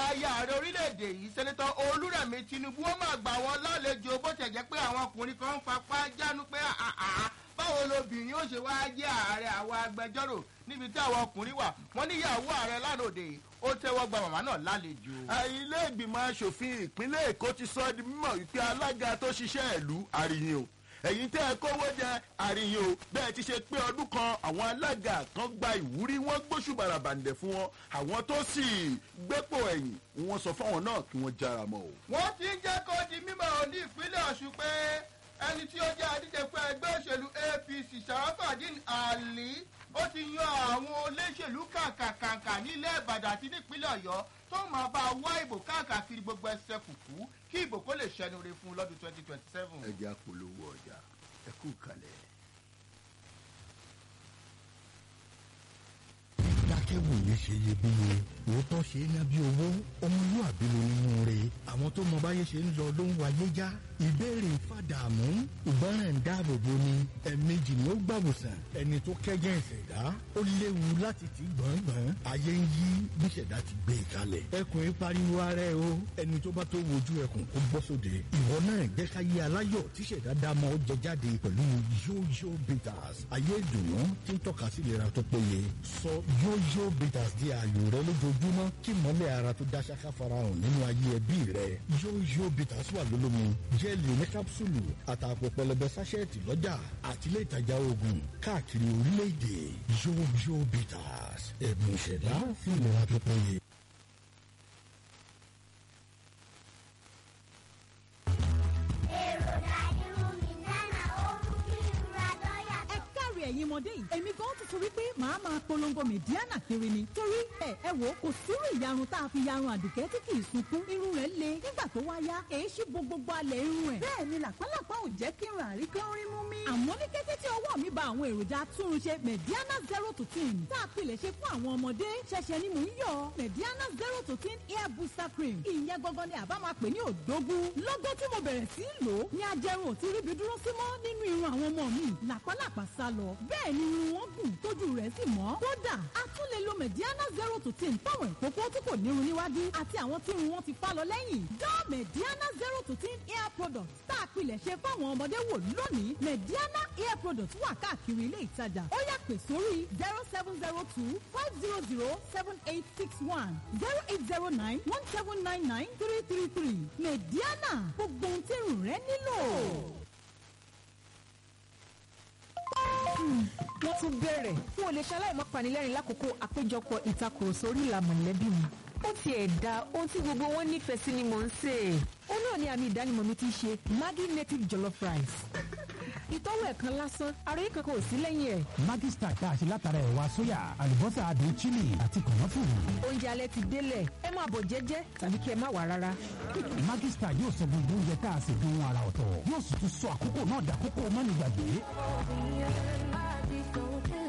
aya ààrẹ orílẹ̀-èdè yìí sẹ́nitọ́ olúrẹ̀mí tinubu wọ́n máa gbà wọ́n lálejò bó tẹ̀ jẹ́ pé àwọn ọkùnrin kan ń fapá jánu pé àhàhà báwo lobìnrin ó ṣe wáá jẹ́ ààrẹ àwọn agbẹjọ́rò níbi tí àwọn ọkùnrin wà wọ́n níyàwó ààrẹ lánàá òde yìí ó tẹ́wọ́ gba màmá náà lálejò. ilé ìgbìmọ̀ asòfin ìpínlẹ̀ èkó ti sọ di mímọ̀ wípé alága tó ṣiṣẹ́ ìlú àríyìn o ẹ̀yin tẹ́ ẹ kówó jẹ àríyìn o bẹ́ẹ̀ ti ṣe pé ọdún kan àwọn alága kan gba ìwúrí wọ́n gbóṣù bàràbàǹdẹ̀ fún wọn àwọn tó sì gbépò ẹ̀yìn wọ́n sọ fáwọn náà kí wọ́n jára mọ́ o. wọ́n ti ń jẹ́ kó di mímọ̀ ní ìpínlẹ̀ ọ̀ṣun pé ẹni tí ó jẹ́ adíje fún ẹgbẹ́ òṣèlú apc sàràfàdín àlì ó ti yan àwọn olóṣèlú kàǹkàǹkà nílẹ̀ ìbàdàn àti nípínlẹ̀ ọ̀yọ́ tó máa bá a wá ìbò káàkiri gbogbo ẹsẹ̀ kùkú kí ìbò kó lè ṣẹnu re fún un lọ́dún twenty twenty seven. ẹ jẹ́ àpolówó ọjà ẹ kú kalẹ̀. dákẹ́wòye ṣe iyebíye òótọ́ ṣe é ná bí owó ọmọlúàbí ló nínú rẹ̀ àwọn tó mọ báyé ṣe ń lọ ló ń wáyé já ìbéèrè fàdàmú ìgbọràn dáàbòbò ni ẹ̀ẹ̀mejì ni ó gbàwòsàn ẹni tó kẹ́jẹ́ ìṣẹ̀dá ó léwu láti ti gbọ̀ngbọ̀n ayé ń yí bí ìṣẹ̀dá ti gbé e kalẹ̀ ẹkùn yìí pariwo ara ẹ o ẹni tó bá tó wojú ẹkùn kó bọ́ sóde ìwọ náà jẹ́ ká yé aláyọ̀ tí ìṣẹ̀dá dá mọ́ ó jẹ jáde pẹ̀lú yóyó bitters ayé ìdùnnú tí ń tọ́ka sí ìlera tó péye sọ yóyó bitters di ààyò rẹ lójoojúmọ́ kí mọ́lẹ̀ ara tó dá ṣáká farahàn nínú ayé ẹbí rẹ yóyó bitters wà lólómi jẹ́ẹ̀lì ní kápsúlù àtàpọ̀ pẹlẹbẹ sáṣẹ́ẹ̀tì lọ́jà àtìlẹ́ ìtajà oògùn káàkiri orílẹ̀-èdè yóyó bitters ẹ̀bùn ìṣẹ̀dá fún ìlera tó péye. ẹ káre ẹ̀yin ọmọdé yìí èmi gan ti torí pé màá máa polongo mẹ̀díánà kiri ni torí ẹ ẹ wò kò sírú ìyarun tá a fi yarun àdùkẹ́ tí kì í sunkún irun rẹ̀ le nígbà tó wá yá èyí sì bo gbogbo alẹ̀ irun ẹ̀. bẹ́ẹ̀ ni làpálàpá ò jẹ́ kí irun àrí kan rí mú mi. àmọ́ ní kété tí ọwọ́ mi ba àwọn èròjà atúnrunṣe mẹ̀díánà zero to ten tá a pilẹ̀ ṣe fún àwọn ọmọdé ṣẹ̀ṣẹ̀ ni mò ń yọ mẹ̀díánà zero to ten hair booster cream ìyẹn gangan ni àbá máa pè ní òdógún lọ́gọ́ tí mo bẹ̀rẹ̀ sí í lò ó ní ajẹrun ò ti ríbi dúró sí mọ́ nínú irun àwọn ọmọ mi làpálàpá sá lọ bẹ́ẹ̀ ni irun wọn gùn tójú rẹ̀ sì mọ́ kódà a tún lè lo mẹ̀díánà zero to ten fáwọn ìkókó tí kò nírun níwájú àti àwọn tí irun wọn ti fá lọ lẹ́yìn dán mẹ̀díánà zero to ten hair product tá a pilẹ̀ ṣe fáwọn ọmọdé wò lónìí mẹ̀díánà hair product wà káàkiri ilé ìtajà ó yá pè sórí zero seven zero two five zero zero seven eight six one zero eight zero nine one seven nine nine three three three mẹ̀díánà gbogbo ohun tí irun rẹ nílò. wọ́n tún bẹ̀rẹ̀ n ò lè ṣaláì má panilẹ́rìn lákòókò àpéjọpọ̀ ìtakùrọ̀sọ orí ìlà mọ̀lẹ́bí mi. ó ti ẹ̀ da ohun tí gbogbo wọn nífẹ̀ẹ́ sí ni mò ń sè é. ó náà ní àmì ìdánimọ̀ mi ti ṣe maggi native jollof rice. ìtọ́wò ẹ̀kan lásán ara yìí kankan ò sí lẹ́yìn ẹ̀. Maggi Star tá a ṣe látara ẹ̀wà sóyà àlùbọ́sà adùn chili àti kànáfùrù. oúnjẹ alẹ́ ti délẹ̀ ẹ máa bọ̀ jẹ́jẹ́ tàbí kí ẹ má wà rárá. Maggi Star yóò sọ gbogbo oúnjẹ tá a ṣe dùn ún ara ọ̀tọ̀ yóò sì tún sọ àkókò náà dàkókò mọ́nìgbàgbé.